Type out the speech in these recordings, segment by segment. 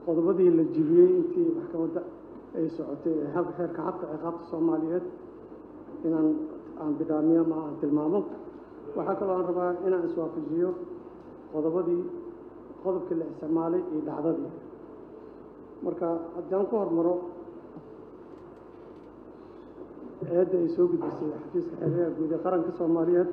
qodobadii la jibiyey intii maxkamadda ay socotay ee hab xeerka habka ciqaabta soomaaliyeed inaan aan bidhaamiyo ama aan tilmaamo waxaa kaloo aan rabaa inaan iswaafajiyo qodobadii qodobkii la isticmaalay iyo dhacdadii marka haddii aan ku hormaro eedda ay soo gudbisay xafiiska xeeryaha guud ee qaranka soomaaliyeed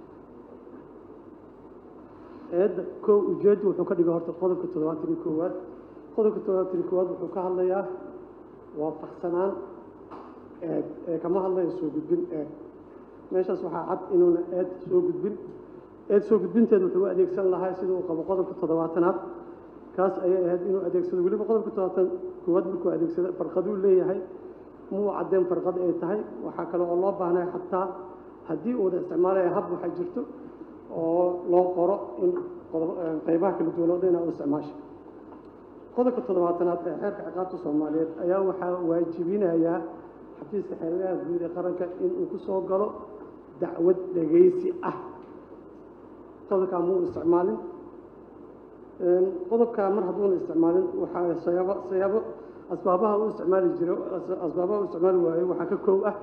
eedda kow ujeeddu wuxuu ka dhigay horta qodobka toddobaatan iyo koowaad qodobka toddobaatan iyo koowaad wuxuu ka hadlayaa waafaqsanaan eed ee kama hadlayo soo gudbin eed meeshaas waxaa cad inuuna eed soo gudbin eed soo gudbinteed wuxuu u adeegsan lahaa sida uu qabo qodobka toddobaatanaad kaas ayay ahayd inuu adeegsado weliba qodobka toddobaatan koowaad markuu adeegsado farqaduu leeyahay muu caddeen farqad ay tahay waxaa kale oo loo baahnay xataa haddii uu wada isticmaalaya hab waxay jirto oo loo qoro in qodob qaybaha kala duwan oo dhan inaa u isticmaasha qodobka toddobaatanaad ee xeerka ciqaabta soomaaliyeed ayaa waxaa waajibinayaa xafiiska xeeryaha guud ee qaranka inuu ku soo galo dacwad dhegaysi ah qodobkaa muu isticmaalin qodobkaa mar hadduuna isticmaalin waxaa sayaabo sayaabo asbaabaha u isticmaali jiro asbaabaha u isticmaali waayo waxaa ka kow ah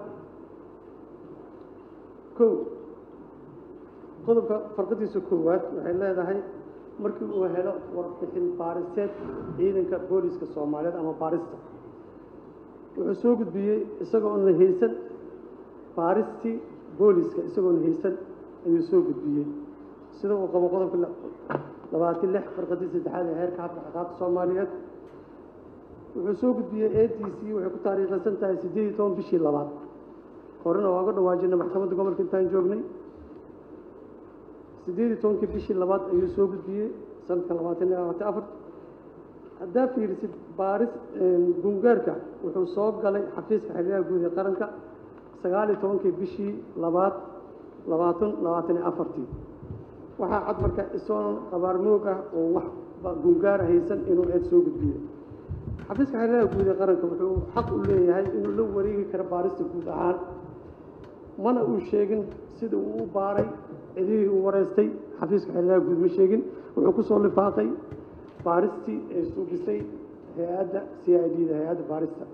kow qodobka farqadiisa koowaad waxay leedahay markii uu helo warbixin baariseed ciidanka booliska soomaaliyeed ama baarista wuxuu soo gudbiyey isagoona haysan baaristii booliska isagoona haysan ayuu soo gudbiyey sida uu qabo qodobka labaatan lix farqadii saddexaad ee heerka habka ciqaabta soomaaliyeed wuxuu soo gudbiyey a t c waxay ku taariikhaysan tahay siddeed iyo toban bishii labaad horena waa uga dhawaajinay maxkamadda gobolka intaan joognay siddeed iyo tobankii bishii labaad ayuu soo gudbiyey sanadka labaatan iyo labaatan afar haddaa fiirisid baaris gungaarka wuxuu soo galay xafiiska xeryaha guud ee qaranka sagaal iyo tobankii bishii labaad labaatan labaatan iyo afartii waxaa cad marka isagoo qabaarmoog ah oo wax gungaara haysan inuu eed soo gudbiyo xafiiska xeryaha guud ee qaranka wuxuu xaq u leeyahay inuu la wareegi karo baarista guud ahaan mana uu sheegin sida uu u baaray cidihii uu wareystay xafiiska xeryaha guud ma sheegin wuxuu ku soo lifaaqay baaristii ay suugisay hay-adda c i d da hay-adda baarista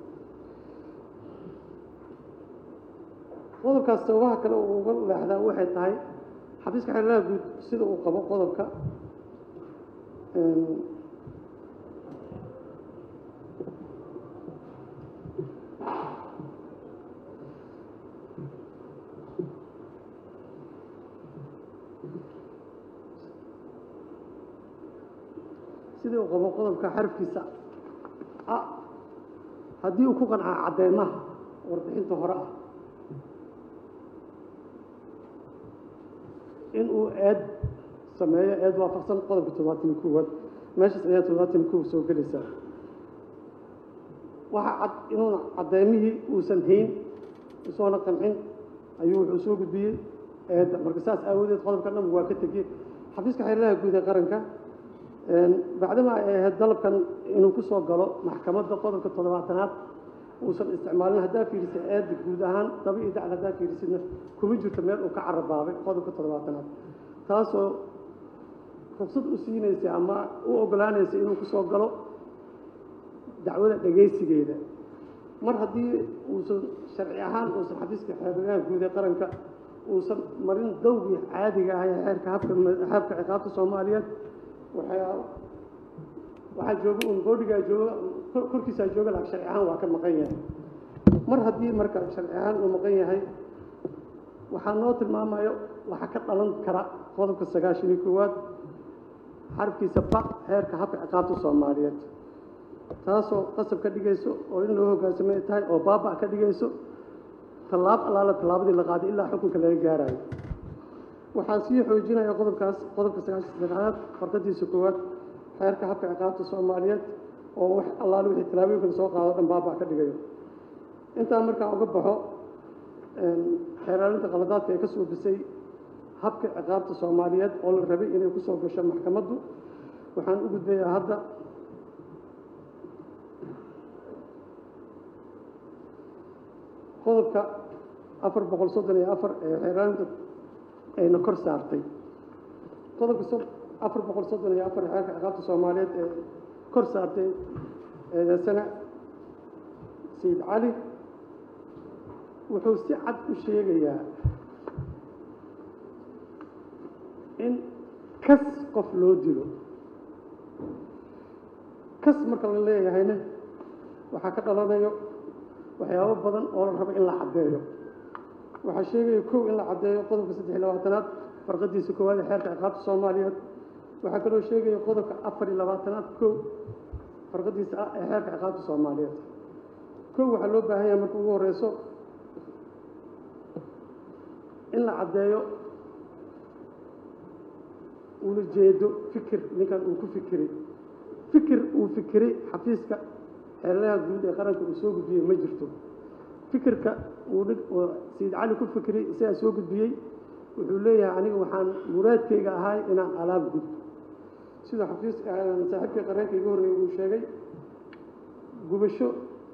qodobkaas sababaha kale uu uga leexdaa waxay tahay xafiiska xeryaha guud sida uu qabo qodobka sidii uu qabo qodobka xarafkiisa a haddii uu ku qancaa cadeymaha warbixinta hore ah in uu eed sameeyo eed waafaqsan qodobka toddobaatan iyo koowaad meeshaas ayaa toddobaatan iyo kow soo gelaysaa waxaa cad inuuna caddeymihii uusan hayn isoona qancin ayuu wuxuu soo gudbiyey eedda marka saas aawadeed qodobka dhan waa ka tegey xafiiska xeerlaha guud ee qaranka bacdama ay ahayd dalabkan inuu ku soo galo maxkamadda qodobka toddobaatanaad uusan isticmaalin haddaa fiirisay eedda guud ahaan daba iyo dacl haddaa fiirisidna kuma jirto meel uu ka carabaabay qodobka toddobaatanaad taasoo rugsad u siinaysay ama u ogolaanaysay inuu ku soo galo dacwada dhegaysigeeda mar haddii uusan sharci ahaan uusan xafiiska xeerlaha guud ee qaranka uusan marin dawgii caadiga ah ee xeerka habka habka ciqaabta soomaaliyeed waxaa waxaa jooga un boodhigaa jooga korkiisaa jooga laakiin sharci ahaan waa ka maqan yahay mar haddii marka sharci ahaan uu maqan yahay waxaa noo tilmaamayo waxaa ka dhalan kara qodobka sagaashan iyo koowaad xarafkiisa ba heerka habka ciqaabta soomaaliyeed taasoo qasab ka dhigayso oo in loo hogaansamay tahay oo baaba ka dhigayso tallaab allaala tallaabadii la qaaday ilaa xukunka laga gaarayo waxaa sii xoojinaya qodobkaas qodobka sagaashan saddexaad farqadiisa koowaad xeerka habka ciqaabta soomaaliyeed oo wax allaale wixii tallaabooyinkan soo qaado dhan baaba ka dhigayo intaa markaa uga baxo xeeraalinta qaladaadka ee ka suubisay habka ciqaabta soomaaliyeed oo la rabay inay ku soo gasho maxkamaddu waxaan u gudbayaa hadda qodobka afar boqol soddon iyo afar ee xeeraalinta ayna kor saartay qodobka afar boqol soddon iyo afar xeerka ciqaabta soomaaliyeed ee kor saartay eedeysana sayid cali wuxuu si cad u sheegayaa in kas qof loo dilo kas marka la leeyahayna waxaa ka dhalanayo waxyaabo badan oo la rabo in la caddeeyo waxaa sheegaya kow in la caddeeyo qodobka saddex iyo labaatanaad farqadiisa koowaad ee xeerka ciqaabta soomaaliyeed waxaa kaloo sheegaya qodobka afar iyo labaatanaad kow farqadiisa ah ee xeerka ciqaabta soomaaliyeed kow waxaa loo baahan yahay marka ugu horeyso in la caddeeyo ula jeedo fikir ninkan uu ku fikiray fikir uu fikiray xafiiska xeeladaha guud ee qaranka uu soo gudbiyey ma jirto fikirka uu sayid cali ku fikiray isagaa soo gudbiyey wuxuu leeyahay aniga waxaan muraadkayga ahay inaan alaab gudbo sida xafiis saaxiibkii qareenka iga horreeyey uu sheegay gubasho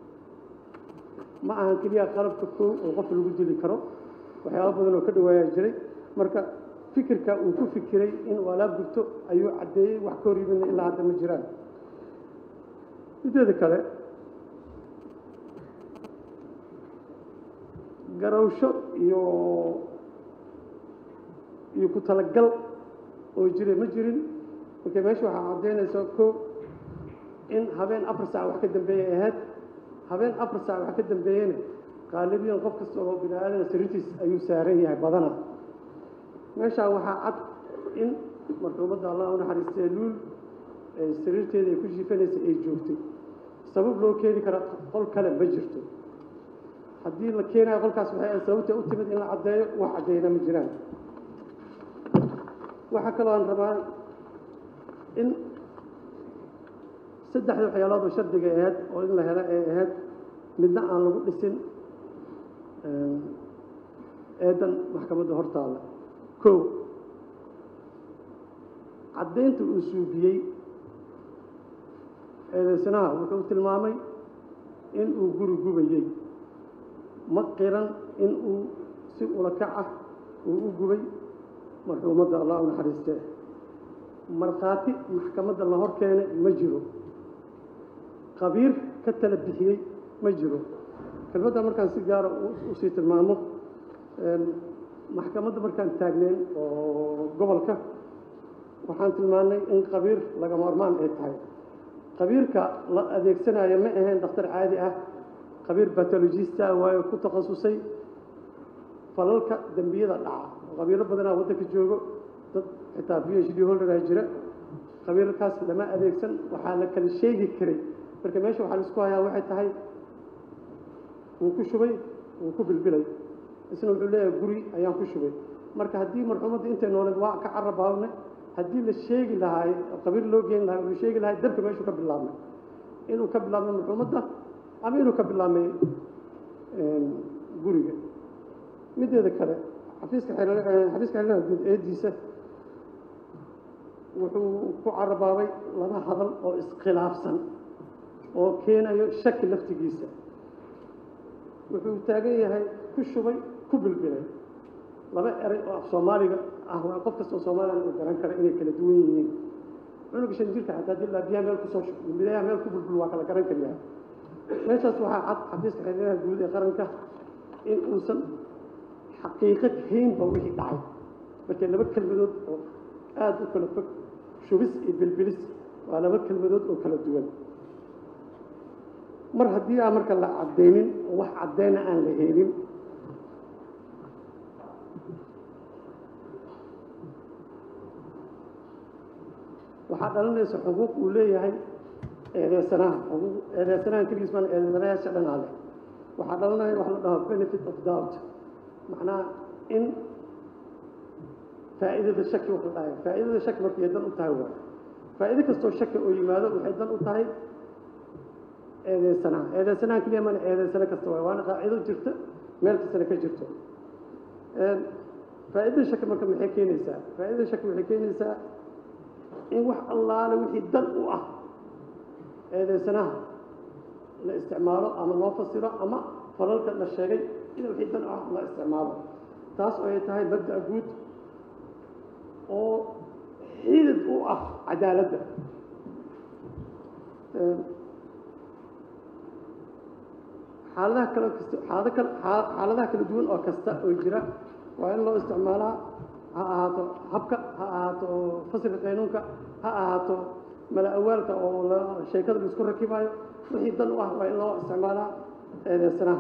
ma ahan keliya qalabka koow oo qof lagu dili karo waxyaaba badan oo ka dhawaayaa jiray marka fikirka uu ku fikiray inuu alaab gubto ayuu caddeeyey wax ka hor yimidna ilaa hadda ma jiraan mideeda kale garawsho iyo iyo ku talagal oo jira ma jirin marka meesha waxaa caddaynaysa kow in habeen afar saac wax ka dambeeyay ahayd habeen afar saac wax ka dambeeyeyna qaalibiyan qof kasta oo bini aadana sariirtiis ayuu saaran yahay badana meeshaa waxaa cad in marxuumadda allah u naxariistee luul sariirteeda ay ku jiifanaysa ay joogtay sabab loo keeni kara qol kale ma jirto haddii la keenayo qolkaas waxay ahayd sababta u timid in la caddeeyo wax caddeyna ma jiraan waxaa kaloo aan rabaa in saddexda waxyaalood oo shardiga ahayd oo in la helo ay ahayd midna aan lagu dhisin eedan maxkamadda hortaada kow caddaynta uu suubiyey eedeysanaha wuxuu tilmaamay in uu guri gubayey ma qiran in uu si ulakac ah uu u gubay marxuumadda allah u naxariistee markhaati maxkamadda la hor keenay ma jiro qabiir ka tala bixiyey ma jiro kelmadda markaan si gaara usii tilmaamo maxkamadda markaan taagneyn oo gobolka waxaan tilmaannay in qabiir lagama hormaan ay tahay qabiirka la adeegsanayo ma ahayn dhakhtar caadi ah qabiir batologista waayo ku takhasusay falalka dembiyada dhaca qabiilo badanaa waddanka joogo dad xitaa b h d holderaa jira qabiilkaas lama adeegsan waxaa la kala sheegi karay marka meesha waxaa laisku hayaa waxay tahay wuu ku shubay wuu ku bilbilay isna wuxuu leeyahay guri ayaan ku shubay marka haddii marxuumadda intay nooleed waa ka carabaabne haddii la sheegi lahaay qabiil loo geeni lahay uu sheegi lahay dabka meeshuu ka bilaabmay inuu ka bilaabmay marxuumadda ama inuu ka bilaabmay guriga mideeda kale xafiiska xafiiska xeeladaha guud eediisa wuxuu ku carabaabay laba hadal oo iskhilaafsan oo keenayo shaki laftigiisa wuxuu taagan yahay ku shubay ku bilbilay laba eray oo af soomaaliga ah waa qof kastoo soomaaliyan uu garan kara inay kala duwan yihiin cunuga shan jirka xataa haddii laa biyaha meel kusoo shub biyaha meel ku bulbul waa kala garan kariyaa meeshaas waxaa cad xafiiska xeeladaha guud ee qaranka in uusan xaqiiqo haynba wixii dhacay markay laba kelmadood oo aada u kala fog shubis iyo bilbilis waa laba kelmadood oo kala duwan mar haddii aan marka la caddaynin oo wax caddayna aan la helin waxaa dhalanaysa xuquuq uu leeyahay eedeysanaha xuquuq eedeysanahan keligiis maan eedeysanayaasha dhanaa leh waxaa dhalanaya wax la dhaho benefit of doubt macnaha in faa'iidada shaki wax la dhahay faa'iidada shaki markay dan u tahay waay faa'iido kastoo shaki oo yimaado waxay dan u tahay eedeysanaha eedeysanaha keliya mana eedeysano kasta waay waana qaacido jirta meel kastana ka jirto faa'iidada shaki marka maxay keenaysaa faa'iidada shaki waxay keenaysaa in wax allaale wixii dan u ah eedeysanaha la isticmaalo ama loo fasiro ama falalka la sheegay in wixii dan u ah la isticmaalo taas oo ay tahay mabda'a guud oo xidid u ah cadaaladda xaaladaha kale kasta xaalado kale xaa- xaaladaha kala duwan oo kasta oo jira waa in loo isticmaalaa ha ahaato habka ha ahaato fasilka qaynuunka ha ahaato mala awaalka oo la sheekada la isku rakibaayo wixii dan u ah waa in loo isticmaalaa eedeysanaha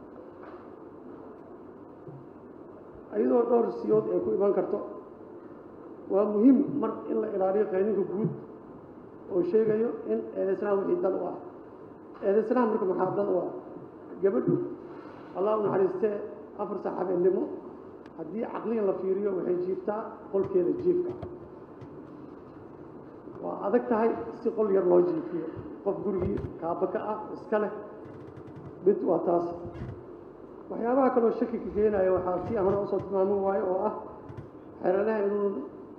iyadoo dhowr siyood ay ku iman karto waa muhiim mar in la ilaaliyo qayninka guud oo sheegayo in eedeysanaha wixii dan u ah eedeysanaha marka maxaa dan u ah gabadhu allah u naxariistee afar saxaabeennimo haddii caqliyan la fiiriyo waxay jiiftaa qolkeeda jiifka waa adag tahay si qol yar loo jiifiyo qof gurigii kaaba ka ah iska leh mid waa taas waxyaabaha kaloo shaki ka keenaya waxaa si aan hore usoo tilmaami waayo oo ah xeeladaha inuu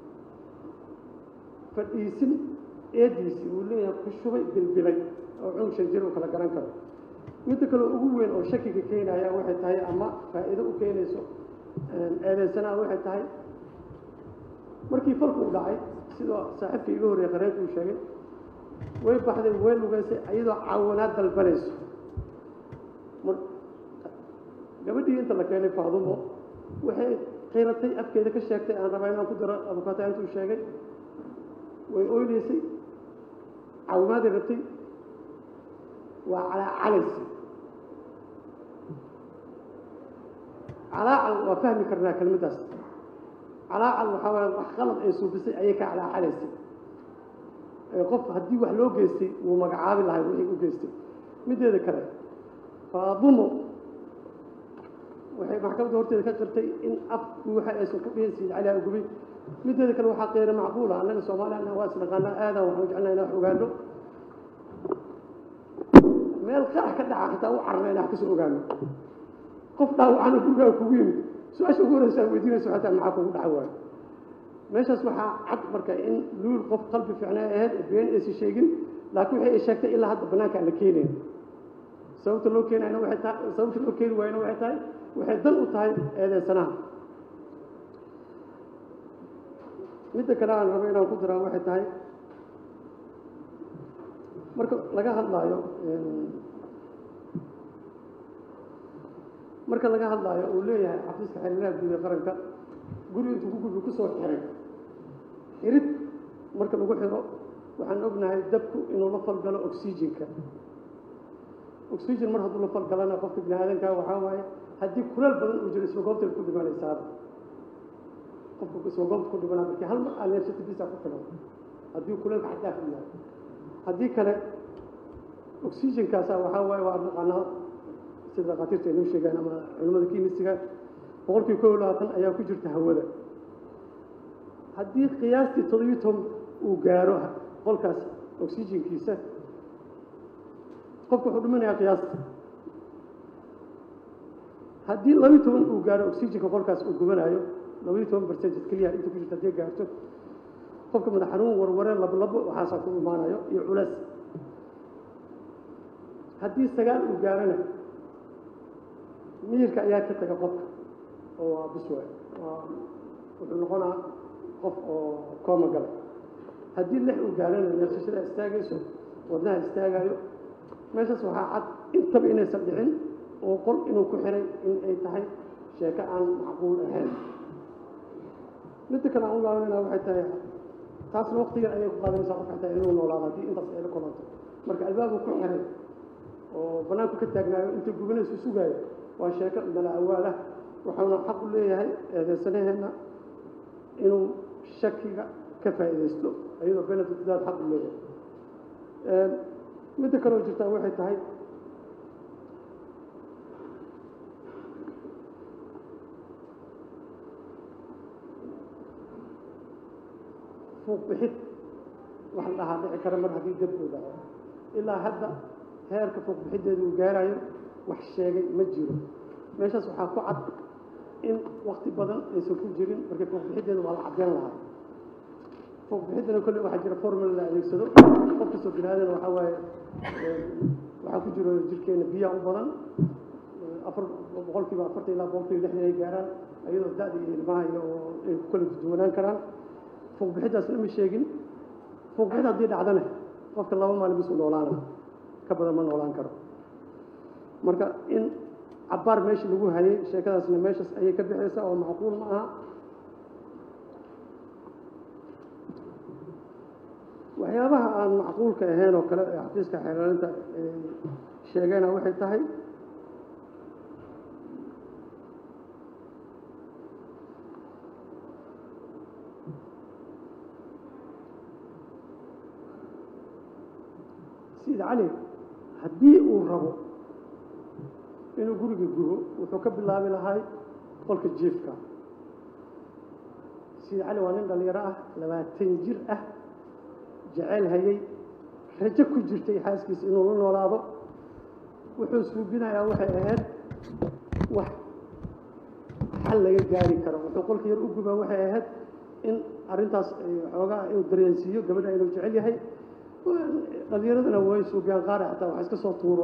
fadhiisin eediisii uu leeyahay ku shubay bilbilay oo cunug shan jir uu kala garan karo midda kale ugu weyn oo shakiga keenaya waxay tahay ama faa'iido u keenayso eedeysanaha waxay tahay markii falku u dhacay sidoo saaxiibka iga horreeyay qareenka uu sheegay way baxday way lugaysay iyadoo caawanaad dalbanayso mar gabadhii inta la keenay faadumo waxay qiratay afkeeda ka sheegtay aan rabaa inaan ku daro abukaata intuu sheegay way oynaysay caawimaaday rabtay waa calaacalaysa calaacal waa fahmi karnaa kelmaddaas calaacal waxaa waaye wax qalad ay suufisay ayay ka calaacalaysay ee qof haddii wax loo geystay wuu magacaabi lahay wixii u geystay mideeda kale faadumo waxay maxkamadda horteeda ka qirtay in af buuxa aysan ku dhihin sayid cali agubay mideeda kale waxaa qeyra macquula annaga soomaaliyana waa isnaqaanaa aadan waxaan jeclaa inaan wax ogaano meel qarax ka dhaca xataa u carna inaan wax kasoo ogaano qof dhaawacana gurigaa kugu yimid su-aasha ugu horeysa aad weydiinayso xataa maxaa kugu dhaca waayo meeshaas waxaa cad marka in luul qof qalbi fiicnaa ahayd oo been aysan sheegin laakiin waxay ay sheegtay ilaa hadda bannaanka aan la keenayn sababta loo keenayna waxay tahay sababta loo keeni waayana waxay tahay waxay dan u tahay eedeysanaha midda kale aan rabo inaan ku daraa waxay tahay marka laga hadlaayo marka laga hadlaayo uu leeyahay xafiiska xiriiraha guud ee qaranka guri intuu ku gudbi ku soo xiray xirid marka lagu xiro waxaan ognahay dabku inuu la falgalo oxygenka oxygen mar hadduu la falgalana qofka bini aadanka waxaa waaye haddii kuleel badan uu jiro isma goobta ku dhimanaysaaba qofka isma goobta ku dhimanaa markii hal mar aan neefsata bisa ku filan haddii kuleelka xadaaf u yahay haddii kale oxygenkaasa waxaa waaye waa naqaanaa sida dhakhaatiirta ay noo sheegaan ama culimmada kimisiga boqolkiiba kow iyo labaatan ayaa ku jirta hawada haddii qiyaastii toddobiyo toban uu gaaro qolkaas oxygenkiisa qofka wuxuu dhimanayaa qiyaasta haddii labiyo toban uu gaaro oxygenka qolkaas uu gubanayo labiyo toban percentage keliya inta ku jirta haddii gaarto qofka madax xanuun warware lablabo waxaasaa ku imaanayo iyo culeys haddii sagaal uu gaarana miyirka ayaa ka taga qofka oo waa biswa waa wuxuu noqonaa qof oo kooma galay haddii lix uu gaarana neefsashada istaagayso wadnaha istaagayo meeshaas waxaa cad intaba inaysan dhicin oo qol inuu ku xiray in ay tahay sheeko aan macquul ahayn midda kale aan u laabanayna waxay tahay taasna waqtigan ayay ku qaadanaysaa qofka xataa inuu noolaado haddii intaas ay la kulanto marka albaabku ku xiray oo bannaanku ka taagnaayo inta gubinaysu sugaayo waa sheeko mala awaalah waxauna xaq u leeyahay eedeysanaheenna inuu shakiga ka faa'iidaysto iyadoo benefitdaad xaq u leeyahay midda kaloo jirtaa waxay tahay fuuq bixid wax la dhahaa dhici kara mar haddii dab uu dhaco ilaa hadda heerka fuuq bixiddeeda uu gaarayo wax sheegay ma jiro meeshaas waxaa ku cad in wakti badan aysan ku jirin marka fuuq bixiddeeda waa la caddeyn lahaa fuuq bixiddana kolley waxaa jira formula la adeegsado qof kastoo bini aadan waxaa waaye waxaa ku jiro jirkeena biyaha u badan afar boqolkiiba afartan ilaa boqolkiiba lixdan ay gaaraan iyadoo da-da iyo ilmaha iyo ay ku kala duwanaan karaan fuuq bixiddaasna ma sheegin fuuq bixid haddii dhacdana qofka laba maalin bis u noolaana ka badan ma noolaan karo marka in cabbaar meesha lagu hayay sheekadaasna meeshaas ayay ka bixaysaa oo macquul ma aha waxyaabaha aan macquulka ahayn oo kale ee xafiiska xeelaalinta sheegayna waxay tahay sayid cali haddii uu rabo inuu guriga gubo wuxuu ka bilaabi lahay qolka jiifka sayid cali waa nin dhallinyaro ah labaatan jir ah jeceyl hayay rajo ku jirtay xaaskiisa inuu la noolaado wuxuu suubinayaa waxay ahayd wax xal laga gaari karo wuxuu qolka yar u gubaa waxay ahayd in arrintaas xoogaa inuu dareensiiyo gabadha inuu jecel yahay dhallinyaradana way suubiyaan qaara xataa waxa iska soo tuuro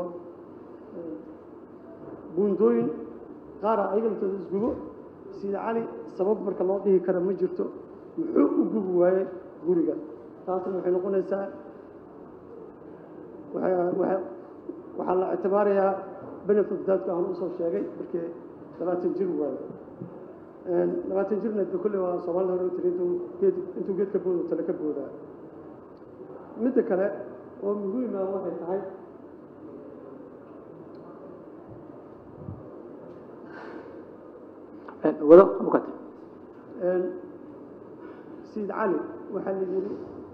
buuntooyin qaara ayaga laftooda isgubo sida cali sabab marka loo dhihi kara ma jirto muxuu u gubi waaye guriga taasna waxay noqonaysaa waxaa la ictibaarayaa benefit daadka aan usoo sheegay markii labaatan jir waayo labaatan jirna de kolley waa soomaalida hore u tiri intuu geed intuu geed ka boodo tale ka boodaa midda kale oo muhiima waxay tahay wado abukat sayid cali waxaa la yidhi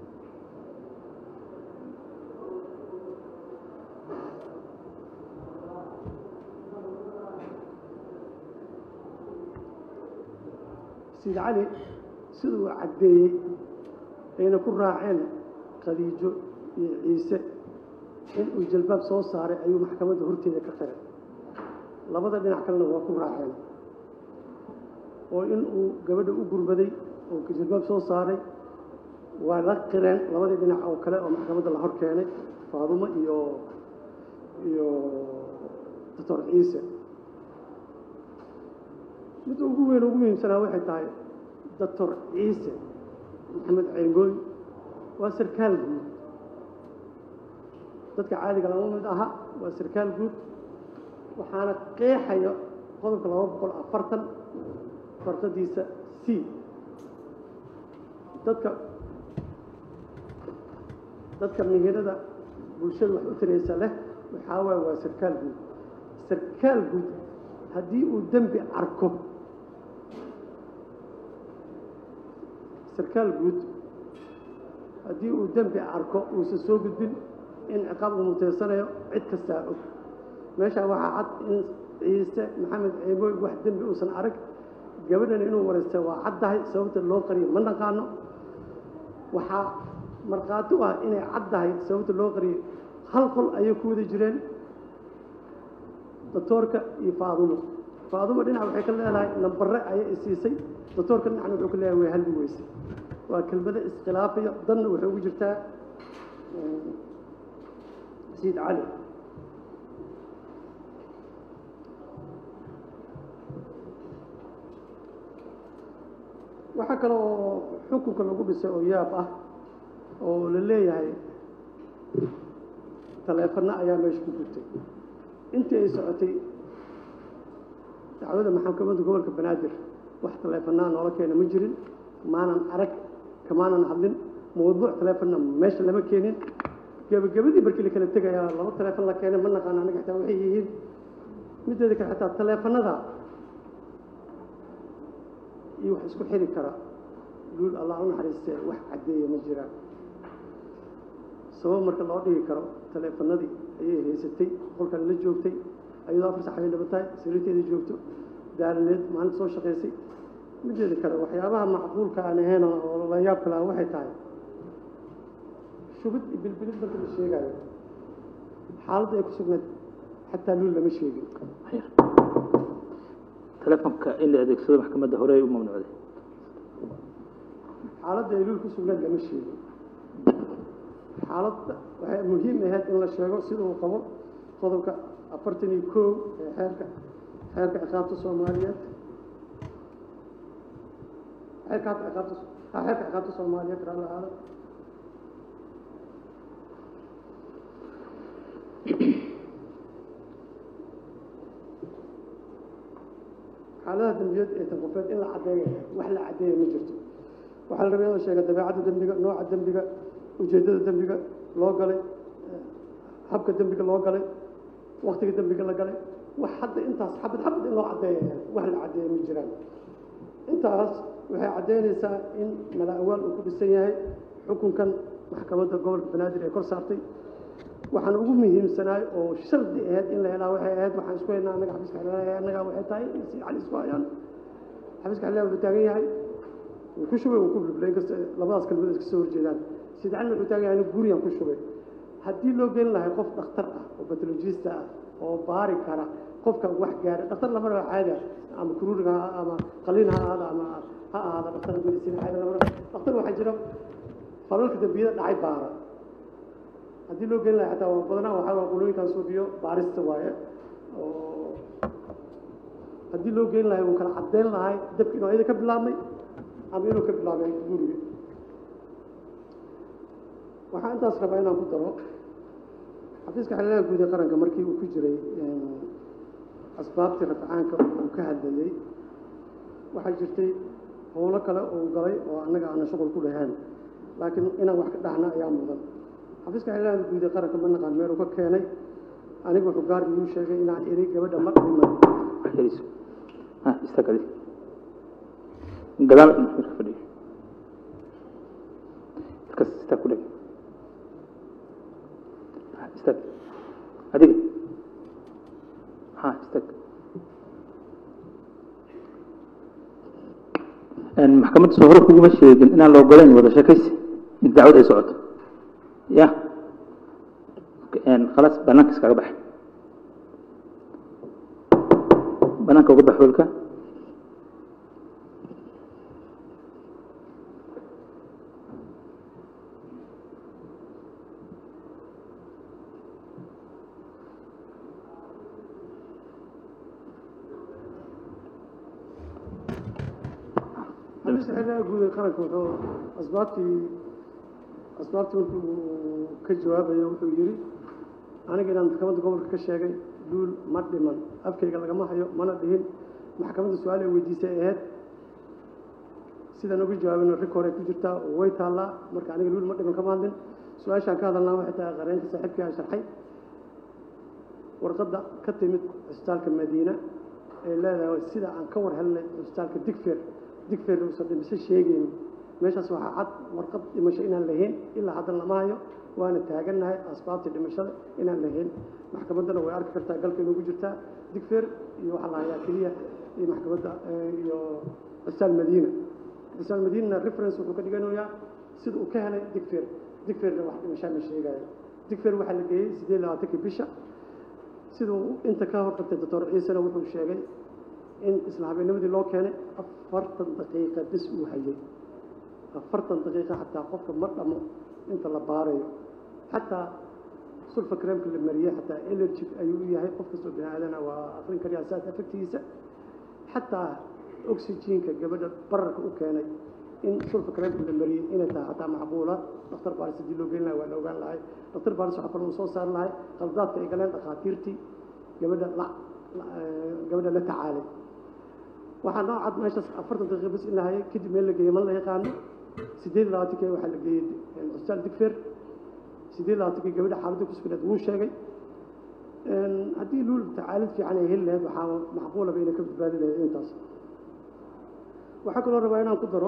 sayid cali siduu caddeeyey ayna ku raaceen khadiijo iyo ciise inuu jalbaab soo saaray ayuu maxkamadda horteeda ka qiray labada dhinac kalena waa ku raaceen oo in uu gabadha u gurbaday oo jalbaab soo saaray waa la qireen labadii dhinac oo kale oo maxkamadda la hor keenay faadumo iyo iyo doctor ciise midda ugu weyn ugu muhiimsanaa waxay tahay doctor ciise maxamed ceengooy waa sarkaal guud dadka caadiga lama mid aha waa sarkaal guud waxaana qeexaya qodobka laba boqol afartan farqadiisa c dadka dadka mihirada bulshada wax u tiraysa leh waxaa waay waa sarkaal guud sarkaal guud haddii uu dembi arko sarkaal guud haddii uu dembi arko uusan soo gudbin in ciqaab uu muteysanayo cid kastaa og meeshaa waxaa cad in ciise maxamed ceebooy wax dembi uusan arag gabadhan inuu wareystay waa caddahay sababta loo qariyo ma naqaano waxaa markhaati u ah inay caddahay sababta loo qariyo hal qol ayay ku wada jireen doctoorka iyo faadumo faadumo dhinac waxay ka leedahay nambare ayay isiisay doctoorka dhinacna wuxuu ka leeyahay way halbi weysay waa kelmado iskhilaafayo danna waxay ugu jirtaa sayid cali waxaa kale oo xukunka lagu dhisay oo yaab ah oo la leeyahay taleefanno ayaa meesha ku gurtay intii ay socotay dacwada maxkamadda gobolka banaadir wax taleefannaa noola keena ma jirin maanan arag kamaanan hadlin mawduuc taleefonna meesha lama keenin gebagabadii markii la kala tegayaa laba taleefon la keenay ma naqaan aniga xitaa waxay yihiin mideeda kale xitaa taleefannada iyo wax isku xiri kara guul allah u naxariistee wax caddeeya ma jiraan sabab marka loo dhigi karo taleefanadii ayay haysatay qolkan la joogtay ayadoo afar sax ay dhibatahay sariirteeda joogto daalineed maalinta soo shaqaysay mideeda kale waxyaabaha macquulka aan ahayn oo la yaab kale ah waxay tahay shubid iyo bilbilid marka la sheegaayo xaaladda ay ku sugnayd xataa luul lama sheegin telefonka in la adeegsado maxkamadda hore ay u mamnuucday xaaladda ay luul ku sugnayd lama sheegin xaaladda waxay muhiim ahayd in la sheego sida uu qabo qodobka afartan iyo kow ee xeerka xeerka ciqaabta soomaaliyeed xeerka hadda ciqaabta ha xeerka ciqaabta soomaaliyeed raalli ahaada xaaladaha dembiyeed ee tanqofeed in la caddeeyo wax la caddeeya ma jirto waxaa la rabay in la sheega dabeecadda dembiga nooca dembiga ujeeddada dembiga loo galay habka dembiga loo galay waktiga dembiga la galay wax hadda intaas xabad xabad in loo caddeeya wax la caddeeya ma jiraan intaas waxay caddeynaysaa in mala awaal uu ku dhisan yahay xukunkan maxkamadda gobolka banaadir ee kor saartay waxaan ugu muhiimsanaay oo shardi ahayd in la helaa waxay ahayd waxaan isku haynaa annaga xafiiska xildhibaan annaga waxay tahay in si cali isku hayaan xafiiska xildhibaan wuxuu taagan yahay wuu ku shubay wuu ku bilbilay inkasta labadaas kalmood iska soo horjeedaan sida cali wuxuu taagan yahay aniga guriyaan ku shubay haddii loo gelin lahay qof dhakhtar ah oo batologista ah oo baari kara qofka wax gaara dhakhtar lama raba caadi ah ama kuruuriga ha ama qaliin ha ahaada ama ha ahaada dhakhtar medicine caadi lama raba dhakhtar waxaa jira falalka dambiyada dhacay baara haddii loo gelin lahay xataa waa badanaa waxaa waa qulooyinkan suufiyo baarista waaye oo haddii loo gelin lahay wuu kala caddeyn lahay dabki inuu ayada ka bilaabmay ama inuu ka bilaabay guriga waxaa intaas rabaa inaan ku daro xafiiska xildhibaanka guud ee qaranka markii uu ku jiray asbaabtii rafcaanka uu ka hadlayey waxaa jirtay howlo kale uu galay oo annaga aanan shuqul ku lahayn laakiin inaan wax ka dhahna ayaa mudan xafiiska xildhibaanka guud ee qaranka ma naqaan meel uu ka keenay anigu wuxuu gaar igu sheegay inaan eri gabadha ma dhiman waxyariso ha istaag adi gadaal marka fadhiyo halkaas istaag ku dheg ha istaag adiga ha istaag maxkamadda soo hore kuguma sheegin inaan la ogolayn wada sheekaysi in dacwad ay socoto ya khalaas banaanka iskaga bax banaanka uga bax hoolka xafiiska xildhibaanka guud ee qaranka wuxuu asbaabtii asbaabtii markii uu ka jawaabayo wuxuu yidhi aniga inaan maxkamadda gobolka ka sheegay duul ma dhiman afkayga lagama hayo mana dhihin maxkamadda su-aal ay weydiisay ahayd sidaan uga jawaabino rikoor ay ku jirtaa oo way taallaa marka aniga duul ma dhiman kama hadlin su-aashaan ka hadalnaa waxay tahay qareenka saaxiibkii aan sharxay warqadda ka timid cisbitaalka madiina ee leedahay sida aan ka war helnay cisbitaalka digfer digfer uusan dhimasho sheegayn meeshaas waxaa cad warqad dhimasho inaan lahayn ilaa haddan lama hayo waana taagannahay asbaabtii dhimashada inaan lahayn maxkamaddana way arki kartaa galka inugu jirtaa digfer iyo waxaa la hayaa keliya iyo maxkamadda iyo cisbitaal madiina cisbitaal madiinana reference wuxuu ka dhiganayaa sida uu ka helay digfer digferna wax dhimashaa ma sheegayo digfer waxaa la geeyey siddeed labaatankii bisha siduu inta ka hortagtay doctor ciisena wuxuu sheegay in isla habeennimadii loo keenay afartan daqiiqa bis uu hayay afartan daqiiqa xataa qofka ma dhamo inta la baarayo xataa sulfa creamka la mariyey xataa allergic ayuu u yahay qof kastoo bini aadana waa akrin kariyaa saas afagtiisa xataa oxygenka gabadha bararka u keenay in sulfa creamka la mariyey inay tahay xataa macquula dhakhtar baaris haddii loo gelin lahay waa la ogaan lahay dhakhtar baaris waxaa kaloo soo saari lahay qaldaadka ay galeen dhakhaatiirtii gabadha la gabadha la tacaalay waxaa noo cad meeshaas afartan daqiiqa bis in la hayay kadib meel la geeyey ma la yaqaano siddeed iyo labaatankii waxaa la geeyey cisbitaal digfer siddeed iyo labaatankii gabadha xaaladda ku sugnayd wuu sheegay haddii luul tacaalid fiican ay heli lahayd waxaa macquulaba inay ka badbaadi lahayd intaas waxaa kaloo rabaa inaan ku daro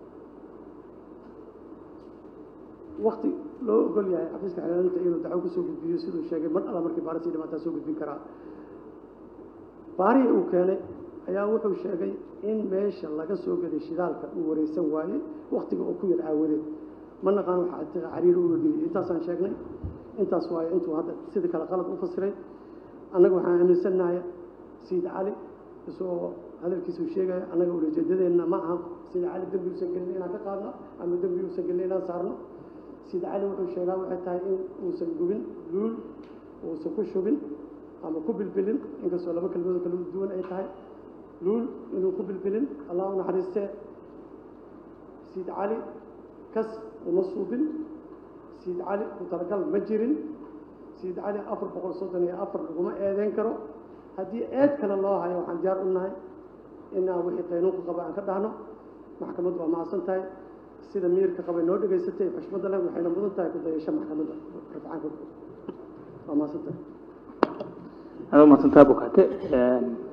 wakti loo ogol yahay xafiiska xilaalinta inuu dacwo kusoo gudbiyo siduu sheegay mar alla markii baarisii dhimaataa soo gudbin karaa baarihii uu keenay ayaa wuxuu sheegay in meesha laga soo gaday shidaalka uu wareysan waayey waktiga oo ku yar aawadeed ma naqaan waxa cariiri uga geliyay intaasaan sheegnay intaas waayo intuu hadda sida kale qalad u fasiray annaga waxaan aaminsannahay sayid cali isagoo hadalkiisuu sheegaya annaga ulajeedadeenna ma aha sayid cali dembi uusan gelin inaan ka qaadno ama dembi uusan gelin inaan saarno sayid cali wuxuu sheegaa waxay tahay in uusan gubin luul uusan ku shubin ama ku bilbilin inkastoo laba kelmadoo kala duwan ay tahay luul inuu ku bilbilin allah u naxariistee sayid cali kas uma suubin sayid cali ku talagal ma jirin sayid cali afar boqol soddon iyo afar laguma eedeyn karo haddii eed kale loo hayo waxaan diyaar u nahay inaan wixii qaynuunka qaba aan ka dhahno maxkamaddu waa mahadsan tahay sida miirka qabay noo dhegaysatay xushmadda leh waxayna mudan tahay ku dayasho maxkamadda rafcaanka waa mahadsan tahay adoo mahadsantaa bukate